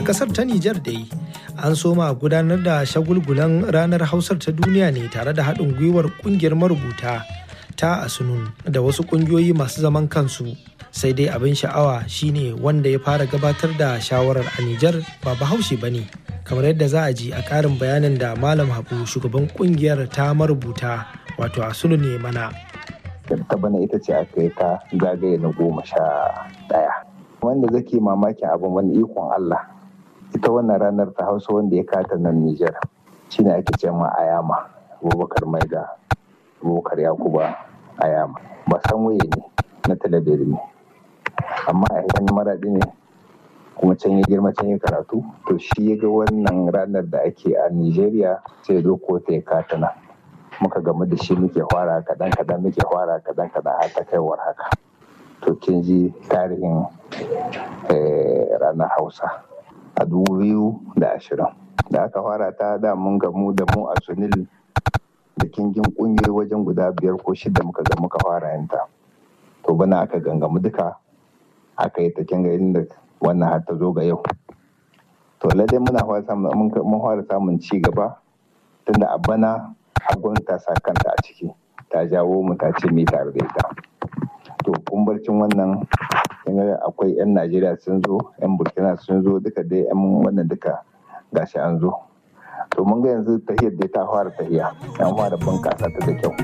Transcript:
kasar ta Nijar dai an soma gudanar da shagulgulan ranar hausar ta duniya ne tare da haɗin gwiwar ƙungiyar marubuta ta asunun da wasu ƙungiyoyi masu zaman kansu sai dai abin sha'awa shine wanda ya fara gabatar da shawarar a Nijar ba bahaushe ba ne kamar yadda za a ji a ƙarin bayanin da malam habu shugaban ƙungiyar ta marubuta wato asunun ne mana ta bana ita ce aka yi ta zagaye na goma sha ɗaya wanda zake mamakin abin wani ikon Allah ita wannan ranar ta hausa wanda ya kata nan Nijar shine ake ce ma Ayama Abubakar Maida Abubakar Yakuba Ayama ba san waye ne na talabijin ne amma a yan maraɗi ne kuma can ya girma can ya karatu to shi ya ga wannan ranar da ake a Nijeriya sai zo ko ta ya kata nan muka gamu da shi muke fara kaɗan kaɗan muke fara kaɗan kaɗan har ta kaiwar haka to kin ji tarihin ranar hausa a dubu biyu da ashirin da aka fara ta da mun gamu da mu a sunil da kingin kungiyoyi wajen guda biyar ko shida muka ga muka fara yanta to bana aka gangamu duka aka yi ta kinga inda wannan har ta zo ga yau to lallai muna fara samun ci gaba tunda a bana gwamnati ta sa kanta a ciki ta jawo mu ta ce mai tare da ita to kumbarcin wannan akwai 'yan najeriya sun zo 'yan burkina sun zo duka dai 'yan wannan duka gashi an zo to mun ga yanzu tahiyar dai ta fara tahiya an fara bunkasa ta da kyau